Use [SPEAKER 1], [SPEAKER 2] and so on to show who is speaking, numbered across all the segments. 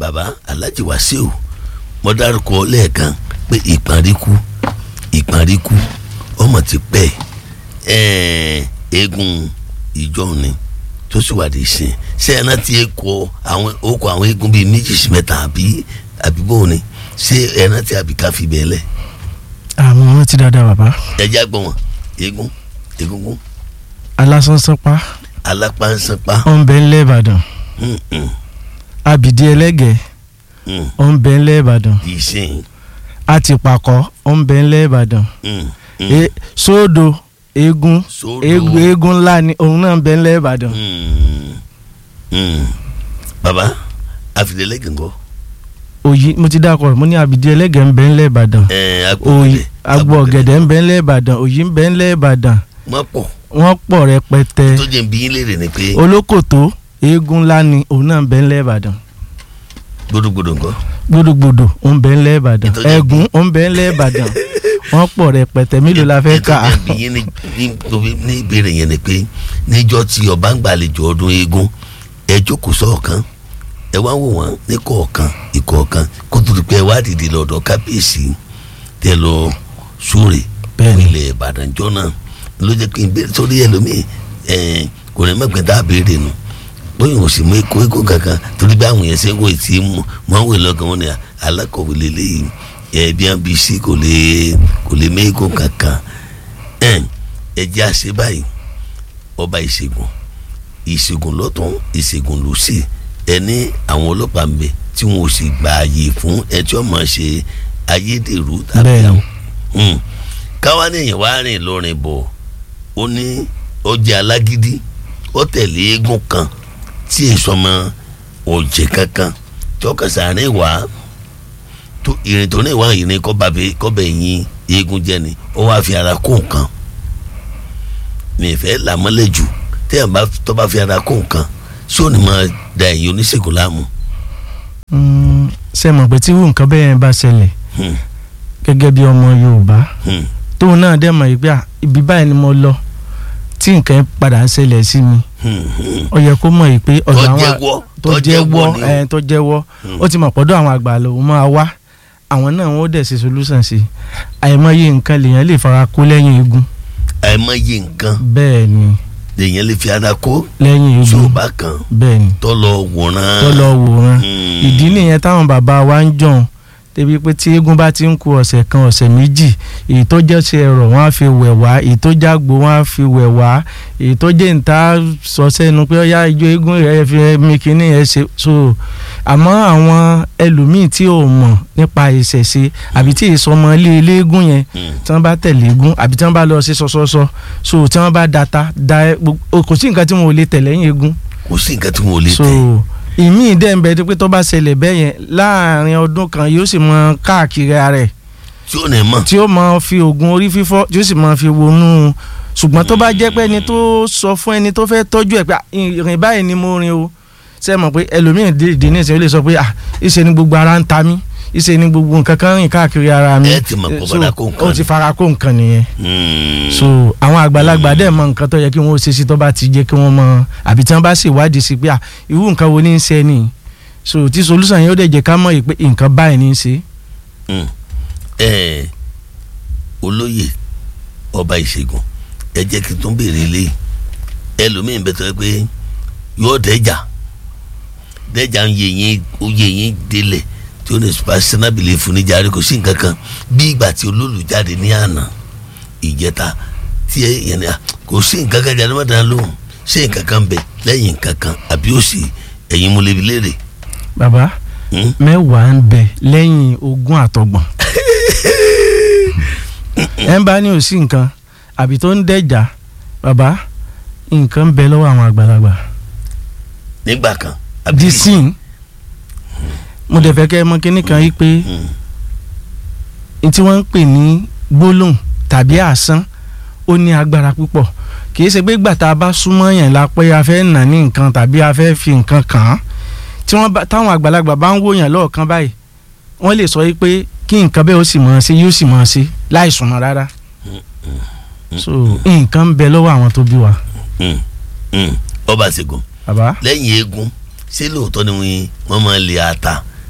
[SPEAKER 1] baba Alhaji Wasiu mo dárúkọ lẹ́ẹ̀kan pé ìparíkú ìparíkú ọmọ ti pẹ́ eégún ìjọ ni tó sì wà dé sìn ṣé ẹ náà ti kọ àwọn okọ àwọn eégún bíi méjì sí mẹ́ta àbí àbí bóun ni ṣé ẹ náà ti àbí ká fi bẹ́ẹ̀ lẹ̀.
[SPEAKER 2] àwọn ọmọ ti dáadáa bàbá.
[SPEAKER 1] ẹ já gbọ́ wọn eégún egungun
[SPEAKER 2] alásánsápá
[SPEAKER 1] alápánsápá
[SPEAKER 2] ọ̀nbẹ ńlẹ̀ ìbàdàn abìdí ẹlẹ́gẹ̀ ọ̀nbẹ ńlẹ̀ ìbàdàn
[SPEAKER 1] ìsìn
[SPEAKER 2] àtìpàkọ́ ọ̀nbẹ ńlẹ̀ ìbàdàn E- sódò eégún
[SPEAKER 1] Sódò.
[SPEAKER 2] eégún eégún ńlá ni òun náà ń bẹ ńlẹ̀ ìbàdàn
[SPEAKER 1] baba àfìlélẹ́gẹ̀ ńkọ́
[SPEAKER 2] òyì mo ti dákọ̀ mo ní abìdí ẹlẹ́gẹ̀ ń bẹ ńlẹ̀ ìbàdàn òyì agbó ọ̀gẹ̀dẹ̀ ń bẹ ńlẹ̀ ìbàdàn òyì ń bẹ ńlẹ̀ ìbàdàn
[SPEAKER 1] wọ́n pọ̀
[SPEAKER 2] wọ́n pọ̀ rẹpẹtẹ
[SPEAKER 1] tó jẹ́ bí yín léèrè ni pé
[SPEAKER 2] olókòtó eégún ńlá ni òun náà ń bẹ ńlẹ̀ ìbàdàn
[SPEAKER 1] gbódògbódò ńkọ́
[SPEAKER 2] gbódògbódò ó ń bẹ ńlẹ̀ ìbàdàn
[SPEAKER 1] Ìtọ́jú-
[SPEAKER 2] ẹ̀gún ó ń bẹ ńlẹ̀ ìbàdàn wọ́n pọ̀ rẹpẹtẹ mélòó la fẹ́ kà á
[SPEAKER 1] ètò ìbí yín ní ní tóbi ní ìbéèrè yẹn ni pé níjọ́ tí ọba ń gbàlejò ọdún eégún ẹ jókòó sọ̀kan ẹ wá wò wọ́n ní kọ̀ọ̀kan ìkọ̀ọ̀kan kó tó di pé ẹ wá dìde lọ́dọ̀ kábíyèsí tẹ lọ súre
[SPEAKER 2] Bẹ́ẹ̀ni.
[SPEAKER 1] ilẹ̀ ìbàdàn jọ náà ló jẹ́ kí n béèrè sórí ẹlòmíì ẹ̀ kò ní mọ̀gbẹ́ tá a béèrè nu bóyá o sì mú ikú ikú kankan torí bí àwọn yẹn ṣe ń wò tí mú wọn wò lọ́kàn wọn ni alákọ̀wé lélẹ́yìn ẹ̀ bí wọn bí sí kò lè kò lè mé ikú kankan ẹ̀ ẹ jẹ́ àṣẹ báyìí ọba ìṣègùn ìṣègùn lọ́tún ìṣègùn lọ́sì ẹni àwọn ọlọ́pàá ń bẹ tí wọn ò sì gba ààyè fún ẹ tí wọ́n máa ṣe ayédèrú tàbí
[SPEAKER 2] Bẹ́ẹ̀ni.
[SPEAKER 1] àwọn Hmm. káwá ní èèyàn wá rìn lórin bọ̀ ó ní ó jẹ́ alágídí ó tẹ̀lé eégún kan tí èso ọmọ ọ̀jẹ̀ kankan tí ó kẹsà rìn wá tó ìrìn tó ní ìwà ìrìn kọ́bẹ̀ yín eégún jẹ́ ni ó wá fi ara kó nǹkan mi fẹ́ làmọ́lẹ̀ jù téèyàn bá tó bá fi ara kó nǹkan ṣé ò ní máa da ẹ̀yin oníṣègùn láàmú.
[SPEAKER 2] Mm, ṣe mọ̀ pé tí irú nǹkan bẹ́ẹ̀ bá ṣẹlẹ̀
[SPEAKER 1] Hmm.
[SPEAKER 2] gẹ́gẹ́ bí ọmọ yorùbá
[SPEAKER 1] Hmm.
[SPEAKER 2] tóun náà dẹ̀ mọ̀ yìí pé à, ibi báyìí ni mo lọ tí nǹkan yẹn padà ń ṣẹlẹ̀ sí mi
[SPEAKER 1] Hmm. Hmm.
[SPEAKER 2] ó yẹ kó mọ̀ yìí pé ọ̀dọ̀
[SPEAKER 1] tó
[SPEAKER 2] àwọn
[SPEAKER 1] jẹ́wọ́
[SPEAKER 2] tó jẹ́wọ́
[SPEAKER 1] ni o.
[SPEAKER 2] ẹ̀ tó jẹ́wọ́
[SPEAKER 1] Hmm.
[SPEAKER 2] ó ti mọ̀ pọ̀dọ̀ àwọn àgbà lòun máa wá àwọn náà wọ́n dẹ̀ ṣe solution sí i àìmọye nǹkan lèèyàn lè fara kó lẹ́yìn eégún
[SPEAKER 1] àìmọye nǹkan
[SPEAKER 2] bẹ́ẹ̀ ni
[SPEAKER 1] lèèyàn lè fi ara kó
[SPEAKER 2] lẹ́yìn
[SPEAKER 1] tí ò
[SPEAKER 2] eégún
[SPEAKER 1] bá kan
[SPEAKER 2] bẹ́ẹ̀ ni
[SPEAKER 1] tó lọ wòran.
[SPEAKER 2] tó lọ wòran
[SPEAKER 1] Hmm.
[SPEAKER 2] ìdí nìyẹn táwọn bàbá wa ń jọ̀hún débi pé tí eégún bá ti ń ku ọ̀sẹ̀ kan ọ̀sẹ̀ méjì èyí tó jẹ́ ṣe ẹ̀rọ wọn á fi wẹ̀ wá èyí tó jágbo wọn á fi wẹ̀ wá èyí tó jẹ́ níta sọ sẹ́nu pé ọ̀yá ijó eégún rẹ̀ fi mi kínní ẹ̀ ṣe so àmọ́ àwọn ẹlòmíì tí ò mọ̀ nípa ìṣẹ̀ṣe àbí tí ìsọmọ ilé eléégún yẹn
[SPEAKER 1] Hmm.
[SPEAKER 2] tí wọ́n bá tẹ̀lé eégún àbí tí wọ́n bá lọ sí sọ́sọ́sọ́ so tí wọ́n bá data da ẹ gbogbo- kò sí nǹkan tí wọn ò lè tẹ̀lé yín eégún
[SPEAKER 1] kò sí nǹkan tí wọn ò lè
[SPEAKER 2] so
[SPEAKER 1] tẹ̀.
[SPEAKER 2] ìmí dẹ̀ ń bẹ pé tó bá ṣẹlẹ̀ bẹ́ẹ̀ yẹn láàrin ọdún kan yóò sì mọ káàkiri ara ẹ̀
[SPEAKER 1] tí ò ní mọ̀.
[SPEAKER 2] tí ó mọ fi oògùn orí fífọ́ tí ó sì mọ fi wọnú ṣùgbọ́n tó bá jẹ́ pé ẹni tó sọ fún ẹni tó fẹ́ tọ́jú ẹ̀ pé "Ah, ìrìn báyìí ni mo rin o ṣe mọ̀ pé ẹlòmíràn dìde ní ìṣẹ́ ó lè sọ pé ah ìṣe ni gbogbo ara ń ta mí ìṣe ni gbogbo nǹkan kan rìn káàkiri ara mi
[SPEAKER 1] Ẹ ti mọ̀ pé
[SPEAKER 2] So,
[SPEAKER 1] fara kó nǹkan
[SPEAKER 2] ó ti
[SPEAKER 1] ni.
[SPEAKER 2] fara kó nǹkan nìyẹn
[SPEAKER 1] Hmm.
[SPEAKER 2] so àwọn àgbàlagbà dẹ̀ mọ nǹkan tó yẹ kí wọ́n ṣe sí tó bá ti jẹ́ kí wọ́n mọ àbí tí wọ́n bá sì wádìí sí pé à irú nǹkan wo ní í ṣe ni so tí solution yẹn ó dẹ̀ jẹ́ ká mọ̀ yìí pé nǹkan báyìí ní í ṣe.
[SPEAKER 1] Hmm. ẹ olóyè ọba ìṣègùn ẹ jẹ́ kí n tún béèrè ilé ẹlòmíín bẹ tó yẹ pé yóò dẹ́jà dẹ́jà ń yé yín ó yé yín délẹ̀ tí ó ní sinabili fún ní jàre kò sí nǹkan kan bí ìgbà tí olólùjáde ní àná ìjẹta tí ẹ yẹn ni à kò sí nǹkan kan jáde mọ́tàn lóhùn ṣé nǹkan kan bẹ lẹ́yìn nǹkan kan àbí ó sì ẹ̀yin mo lè fi léèrè.
[SPEAKER 2] bàbá
[SPEAKER 1] Hmm?
[SPEAKER 2] mẹ́wàá ń bẹ lẹ́yìn ogún àtọgbọ̀n ẹ ń bá ní òsì nǹkan àbí tó ń dẹ̀jà bàbá nǹkan ń bẹ lọ́wọ́ àwọn àgbàlagbà
[SPEAKER 1] nígbà kan. àbí-
[SPEAKER 2] disin mo dẹ̀ fẹ́ kẹ́ ẹ mọ̀ kínní kan yìí pé
[SPEAKER 1] Hmm.
[SPEAKER 2] n tí wọ́n ń pè ní gbólóhùn tàbí àsán ó ní agbára púpọ̀ kì í ṣe pé gbàtà bá súnmọ́ yẹn la pé a fẹ́ nà ní nǹkan tàbí a fẹ́ fi nǹkan kàn án tí wọ́n bá táwọn àgbàlagbà bá ń wò yàn lọ́ọ̀kan báyìí wọ́n lè sọ pé kí nǹkan bẹ́ẹ̀ ó sì mọ̀ ọ́ sí yóò sì mọ̀ ọ́ sí láì súnmọ́ rárá so nǹkan ń bẹ lọ́wọ́ àwọn tó bí wa
[SPEAKER 1] Hmm. Hmm. ọba ṣègùn
[SPEAKER 2] bàbá
[SPEAKER 1] lẹ́yìn eégún ṣé lóòótọ́ ni wọ́n- wọ́n máa ń lè ata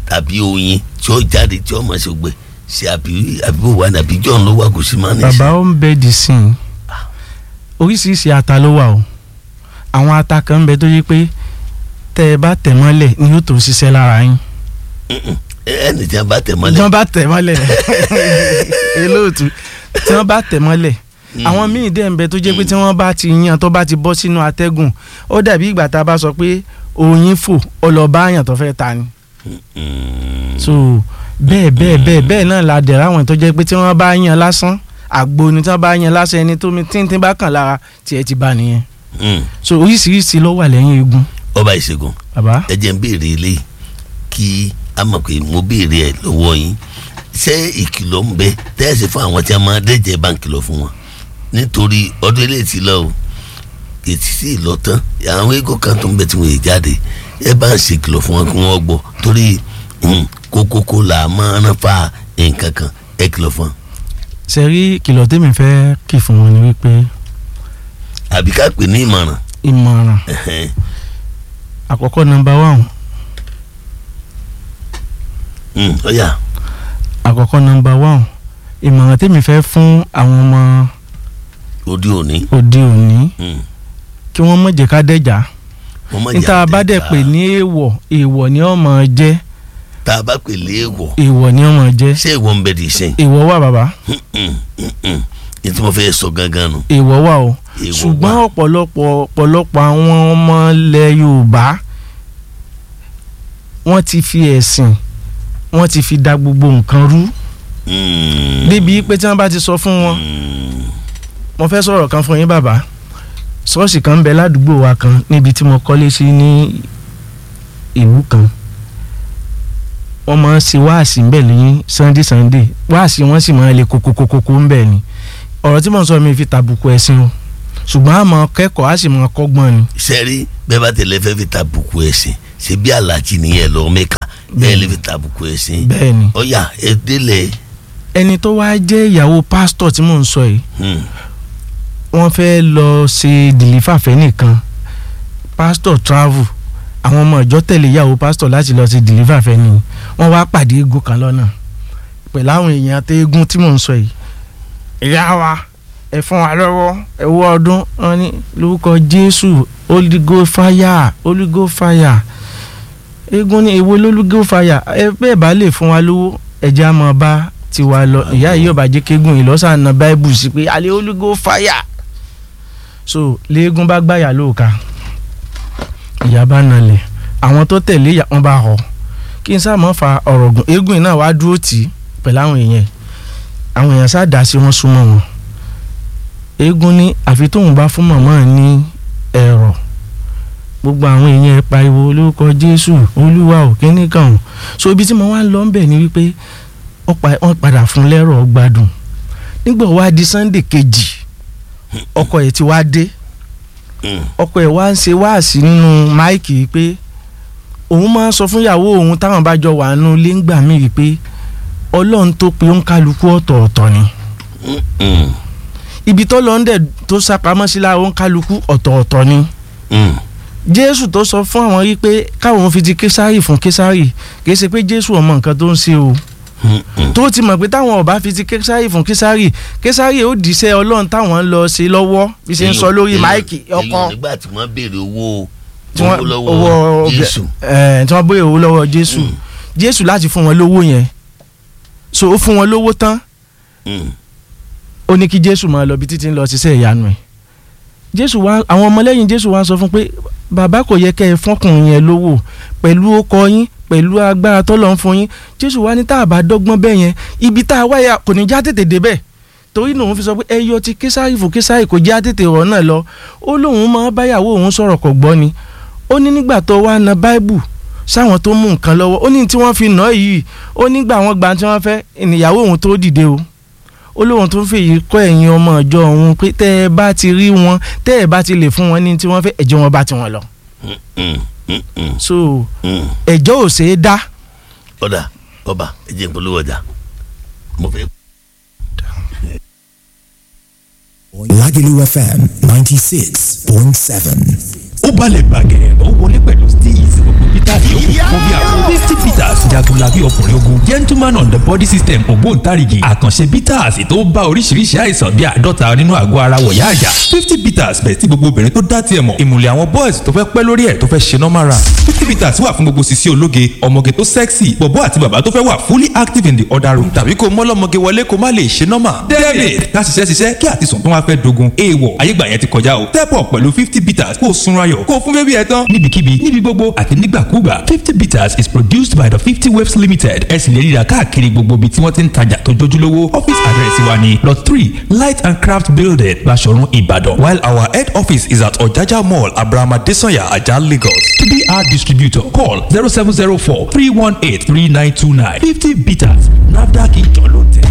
[SPEAKER 1] tàbí oyin tí ó jáde tí ó mọ̀ ṣe gbẹ ṣe àbí àbíbò wà ní àbí john ló wà kò sí máa ní
[SPEAKER 2] bàbá ó ń bẹ di sí i oríṣiríṣi ata ló wà o àwọn ata kan ń bẹ tó yẹ pé tẹ ẹ bá tẹ̀ mọ́lẹ̀ ni yóò tó ṣiṣẹ́ lára yín
[SPEAKER 1] ẹni tí a bá tẹ̀
[SPEAKER 2] tí
[SPEAKER 1] mọ́lẹ̀
[SPEAKER 2] wọ́n bá tẹ̀ mọ́lẹ̀ elóòtú tí wọ́n bá tẹ̀ mọ́lẹ̀ àwọn míì dẹ̀ ń bẹ tó jẹ́ pé tí wọ́n bá ti yan tó bá ti bọ́ sínú atẹ́gùn ó dàbí ìgbà tá a bá sọ pé oyin fò ọlọ́ba àyàn tó fẹ́ ta ni
[SPEAKER 1] Mm.
[SPEAKER 2] so bẹ́ẹ̀ bẹ́ẹ̀ bẹ́ẹ̀ bẹ́ẹ̀ náà la dẹ̀ ráwọn tó jẹ́ pé tí wọ́n bá yan lásán àgbo ni tí wọ́n bá yan lásán ẹni tó mi tíntín bá kàn lára tiẹ̀ ti bá nìyẹn
[SPEAKER 1] Mm.
[SPEAKER 2] so oríṣiríṣi ló wà lẹ́yìn eegun
[SPEAKER 1] ọba ìṣègùn
[SPEAKER 2] bàbá
[SPEAKER 1] ẹ jẹ́ ń béèrè ilé kí a mọ̀ pé mo béèrè ẹ̀ lọ́wọ́ yín ṣé ìkìlọ̀ ń bẹ tẹ́ẹ̀sì fún àwọn tí a máa dẹ́jẹ́ bá ń kìlọ̀ fún wọn nítorí ọdún ilé ti lọ o ètí sì lọ tán àwọn eégún kan tó ń bẹ tí wọ́n yé jáde ẹ bá ń ṣe kìlọ̀ fún wọn kí wọ́n gbọ́ torí mm, kókókó là á máa ń fa nǹkan kan ẹ kìlọ̀ fún wọn
[SPEAKER 2] ṣe rí kìlọ̀ tèmi fẹ́ kì fún wọn ni wípé
[SPEAKER 1] àbí ká pè ní ìmọ̀ràn
[SPEAKER 2] ìmọ̀ràn
[SPEAKER 1] ẹ̀hẹ́n.
[SPEAKER 2] àkọ́kọ́ nọmba one
[SPEAKER 1] Mm, ọ̀yà
[SPEAKER 2] àkọ́kọ́ nọmba one ìmọ̀ràn tèmi fẹ́ fún àwọn ọmọ
[SPEAKER 1] òde òní
[SPEAKER 2] òde òní
[SPEAKER 1] mm,
[SPEAKER 2] kí wọ́n má jẹ́ ká dẹ́jà
[SPEAKER 1] wọ́n má
[SPEAKER 2] níta
[SPEAKER 1] jà
[SPEAKER 2] bá dẹ̀
[SPEAKER 1] dẹ́ka.
[SPEAKER 2] pè ní èèwọ̀ èèwọ̀ ni ó máa jẹ́
[SPEAKER 1] tá a bá pè léèwọ̀
[SPEAKER 2] èèwọ̀ ni ó máa jẹ́
[SPEAKER 1] ṣé ìwọ ń bẹ di sẹ́yìn
[SPEAKER 2] èèwọ̀ wà bàbá
[SPEAKER 1] ní tí mo fẹ́ sọ gangan nù.
[SPEAKER 2] èèwọ̀ wà o
[SPEAKER 1] Èèwọ̀
[SPEAKER 2] ṣùgbọ́n
[SPEAKER 1] wà.
[SPEAKER 2] ọ̀pọ̀lọpọ̀ ọ̀pọ̀lọpọ̀ àwọn ọmọ ilẹ̀ Yorùbá wọ́n ti fi ẹ̀sìn wọ́n ti fi da gbogbo nǹkan rú
[SPEAKER 1] Mm.
[SPEAKER 2] débi pé tí wọ́n bá ti sọ fún wọn
[SPEAKER 1] Mm.
[SPEAKER 2] mo fẹ́ sọ̀rọ̀ kan fún yín bàbá ṣọ́ọ̀ṣì kan ń bẹ ládùúgbò wa kan níbi tí mo kọ́lé sí ní ìlú kan wọ́n máa ń ṣe wáàsí ń bẹ̀ ní sunday sunday wáàsí wọ́n sì máa ń le kókókókó ń bẹ̀ ni ọ̀rọ̀ tí mo ń sọ mi fi tàbùkù ẹ̀sìn o ṣùgbọ́n àmọ́ kẹ́kọ̀ọ́ á sì máa kọ́gbọ́n ni
[SPEAKER 1] sẹ́rí bẹ́ẹ̀ bá tẹ̀lé fẹ́ fi tàbùkù ẹ̀sìn ṣe bí alájí nìyẹn lọ mẹ́ka bẹ́ẹ̀ lè fi tàbùkù ẹ̀sìn.
[SPEAKER 2] bẹ́ẹ̀ ni
[SPEAKER 1] ọ̀yà ẹ délẹ̀
[SPEAKER 2] ẹni tó wá jẹ́ ìyàwó pásítọ̀ tí mò ń sọ yìí
[SPEAKER 1] Hmm.
[SPEAKER 2] wọ́n fẹ́ lọ ṣe dìlífàfẹ́ nìkan pásítọ̀ travel àwọn ọmọ ìjọ tẹ̀lé ìyàwó pásítọ̀ láti lọ ṣe dìlífàfẹ́ ni wọ́n wá pàdé eégún kan lọ́nà pẹ̀lú àwọn èèyàn àti eégún tí mò ń sọ yìí ìyá wa ẹ fún wa lọ́wọ́ ẹ wọ ọdún wọn ní lórúkọ jésù Holy Ghost fire Holy Ghost fire eégún ní èwo Holy Ghost fire ẹ bẹ́ẹ̀ bá lè fún wa lówó ẹ̀jẹ̀ á mọ̀ bá tiwa lọ ìyá yìí yóò bá jẹ́ kéégún yìí lọ́sàn-án na báíbù sí pé alẹ́ Holy Ghost fire so léegun bá gbàyà lóòka ìyá bá nalẹ̀ àwọn tó tẹ̀lé ìyá wọn bá họ kí n sáà mọ́ fa ọ̀rọ̀ gùn eégún yìí náà wá dúró tì í pẹ̀lú àwọn èèyàn àwọn èèyàn sáà dá sí wọn súnmọ́ wọn eégún ní àfi tóun bá fún màmá ẹ̀ ní ẹ̀rọ gbogbo àwọn èèyàn ẹ̀ pariwo lórúkọ Jésù Olúwa ò kíní kan ò so ibi tí mo wá ń lọ ń bẹ̀ ni wípé wọ́n pa- wọ́n padà fún lẹ́rọ̀ gbádùn nígbà wá di Sunday kejì ọkọ ẹ̀ ti wá dé
[SPEAKER 1] Hmm.
[SPEAKER 2] ọkọ ẹ̀ wá ń ṣe wáàsí nínú máìkì pé òun máa ń sọ fún ìyàwó òun táwọn bá jọ wà nínú ilé ńgbà míì wípé ọlọ́run tó pe òǹkálukú ọ̀tọ̀ọ̀tọ̀ ni
[SPEAKER 1] Hmm.
[SPEAKER 2] ibi tó lọ ń dẹ̀ tó sápamọ́ sí lára òǹkálukú ọ̀tọ̀ọ̀tọ̀ ni
[SPEAKER 1] Hmm.
[SPEAKER 2] jésù tó sọ fún àwọn yìí pé káwọn fi ti késárì fún késárì kìí ṣe pé jésù ọmọ nǹkan tó ń ṣe o
[SPEAKER 1] Hmm. Hmm.
[SPEAKER 2] tó ti mọ̀ pé táwọn ọba fi ti késárì fún késárì késárì ó dìíṣẹ́ ọlọ́run táwọn ń lọ ṣe lọ́wọ́ bí ṣe ń sọ lórí
[SPEAKER 1] Èèyàn-
[SPEAKER 2] máìkì
[SPEAKER 1] èèyàn
[SPEAKER 2] ọkọ
[SPEAKER 1] nígbà tí wọ́n béèrè owó
[SPEAKER 2] tí wọ́n
[SPEAKER 1] owó
[SPEAKER 2] owó
[SPEAKER 1] lọ́wọ́
[SPEAKER 2] ọbẹ̀
[SPEAKER 1] Jésù.
[SPEAKER 2] ẹ̀ tí wọ́n béèrè owó lọ́wọ́ jésù
[SPEAKER 1] Mm.
[SPEAKER 2] jésù láti fún wọn lówó yẹn so ó fún wọn lówó tán
[SPEAKER 1] Hmm.
[SPEAKER 2] ó ní kí jésù máa lọ bí títí ń lọ ṣiṣẹ́ ìyanu ẹ̀ jésù wá àwọn ọmọlẹ́yìn jésù wá sọ fún pé bàbá kò yẹ kẹ́ ẹ fọ́kùnrin yẹn lówó pẹ̀lú ọkọ yín pẹ̀lú agbára tọ́lọ̀ ń fún yín jésù wá ní tá a bá dọ́gbọ́n bẹ́ẹ̀ yẹn ibi tá a wáyà kò ní já tètè débẹ̀ torí lòun fi sọ pé ẹ yọ ti késàrì fún késàrì kò já tètè rọ̀ náà lọ ó lóun máa báyàwó òun sọ̀rọ̀ kò gbọ́ ni ó ní nígbà tó wá na báíbù sáwọn tó mú nǹkan lọ́wọ́ ó ní tí wọ́n fi nà yìí ó nígbà wọn gbà tí wọ́n fẹ́ ìníyàwó òun tó dìde o ó lóun tó ń fèyí kọ́ ẹ̀yin ọmọ ìjọ òun pé tẹ́ ẹ bá ti rí wọn tẹ́ ẹ bá ti lè fún wọn ní tí wọ́n fẹ́ ẹ̀jẹ̀ wọn bá ti wọn lọ.
[SPEAKER 1] Hmm. Hmm. Hmm. Hmm.
[SPEAKER 2] so
[SPEAKER 1] Hmm.
[SPEAKER 2] ẹ̀jọ́ ò ṣeé dá
[SPEAKER 1] ọ̀dà ọba ẹ jẹ́ n polówó ọjà mo fẹ́.
[SPEAKER 3] Lagelu FM 96.7.
[SPEAKER 4] ó balẹ̀ gbàgẹ̀ ó wọlé pẹ̀lú steez gbogbo peter yòókù fún bí àwọn fifty peters jagunla ọkùnrin ogun gentleman on the body system ògbóǹtarìgì àkànṣe bitters tó bá oríṣiríṣi àìsàn bíi àádọ́ta nínú àgọ́ ara wọ̀yá àyà fifty bitters bẹ̀ tí gbogbo obìnrin tó dá tiẹ̀ mọ̀ ìmùlẹ̀ àwọn boys tó fẹ́ pẹ́ lórí ẹ̀ tó fẹ́ ṣe normal run fifty bitters wà fún gbogbo sisi ológe ọmọge tó sexy bọ̀bọ́ àti bàbá tó fẹ́ wà fully active in the other room tàbí kó mọ́lọ́mọge wọlé kó má lè ṣe normal david ká ṣiṣẹ́ ṣiṣẹ́ kí àtisùn tó wá fẹ́ dogun èèwọ̀ ayégbà yẹn ti kọjá o step up pẹ̀lú fifty bitters kó o sunra yọ̀ kó o fún bébí ẹ tán níbikíbi níbi gbogbo àti nígbàkúgbà fifty bitters is produced by the fifty waves limited ẹ sì lè ríra káàkiri gbogbo ibi tí wọ́n ti ń tajà tó jójúlówó office address wa ni lot three light and craft building Baṣọ̀run Ìbàdàn while our head office is at Ọ̀jájá mall Abraham Adesanya Ajah Lagos tbr distributor call zero seven zero four three one eight three nine two nine fifty bitters nafdac ìjọ ló tẹ̀.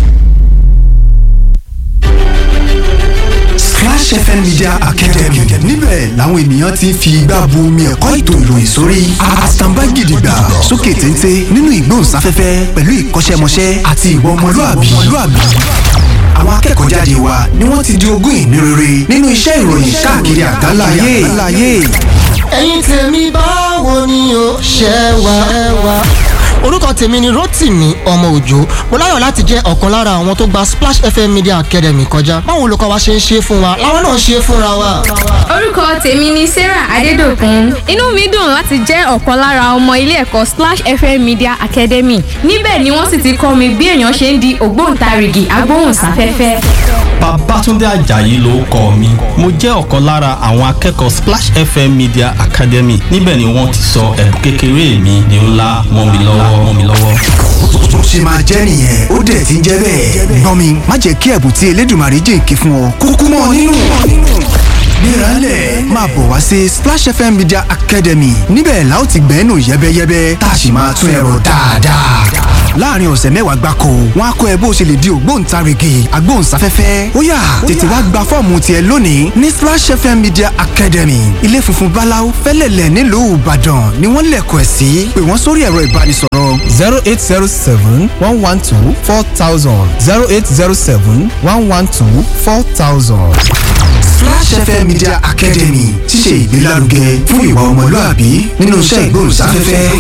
[SPEAKER 5] Splash FM Media Academy níbẹ̀ làwọn ènìyàn ti ń fi igbá bu omi ẹ̀kọ́ ètò ìròyìn sórí àtàǹbá gidigba sókè téńté nínú ìgbóhùnsáfẹ́fẹ́ pẹ̀lú ìkọ́ṣẹ́mọṣẹ́ àti ìwà ọmọlúàbí àwọn akẹ́kọ̀ọ́ jáde wa ni wọ́n ti di ogún ìní rere nínú iṣẹ́ ìròyìn káàkiri àgbáláyé.
[SPEAKER 6] ẹ̀yin tèmi báwo ni o ṣe wà ẹ wà. orúkọ tèmi ni Rótìmí ọmọ òjò mo láyọ̀ láti jẹ́ ọ̀kan lára àwọn tó gba Splash FM Media Academy kọjá báwo olùkọ́ wa ṣe ń ṣe fún wa làwọn náà ṣe fúnra wa.
[SPEAKER 7] orúkọ tèmi ni Sarah Adédòkun inú mi dùn láti jẹ́ ọ̀kan lára ọmọ ilé ẹ̀kọ́ Splash FM Media Academy níbẹ̀ ni wọ́n sì ti kọ́ mi bí èèyàn ṣe ń di ògbóǹtarìgì agbóhùnsáfẹ́fẹ́.
[SPEAKER 8] Babátúndé Àjàyí ló kọ mi mo jẹ́ ọ̀kan lára àwọn akẹ́kọ̀ọ́ Splash FM Media Academy níbẹ̀ ni wọ́n ti sọ ẹ̀bùn kékeré mi di ńlá mọ́ mi lọ́wọ́ mọ́ mi lọ́wọ́.
[SPEAKER 5] bó ṣe máa jẹ́ nìyẹn ó dẹ̀ ti ń jẹ́ bẹ́ẹ̀. gbọ́n mi má jẹ́ kí ẹ̀bùn tí Elédùmarè jìnkí fún ọ kúkú mọ́ ọ nínú. gbéralẹ̀ máa bọ̀ wá sí Splash FM Media Academy níbẹ̀ la ó ti gbẹ́nu yẹ́bẹ́yẹ́bẹ́ tá a sì máa tún ẹ̀rọ dáadáa. láàrin ọ̀sẹ̀ mẹ́wàá gbáko wọn á kọ́ ẹ bó ṣe lè di ògbóǹtarìgì agbóhùnsáfẹ́fẹ́ ó yá tètè wá gba fọ́ọ̀mù tiẹ̀ lónìí ní Splash FM Media Academy ilé funfun báláú fẹ́lẹ̀lẹ̀ nílùú Ìbàdàn ni wọ́n lẹ̀kọ̀ ẹ̀ sí pé wọ́n sórí ẹ̀rọ ìbánisọ̀rọ̀
[SPEAKER 9] zero eight zero seven one one two four thousand zero eight zero seven one one two four thousand.
[SPEAKER 5] Splash FM Media Academy ti ṣe ìgbélárugẹ fún ìwà ọmọlúàbí nínú iṣẹ́ ìgbóhùnsáfẹ́fẹ́.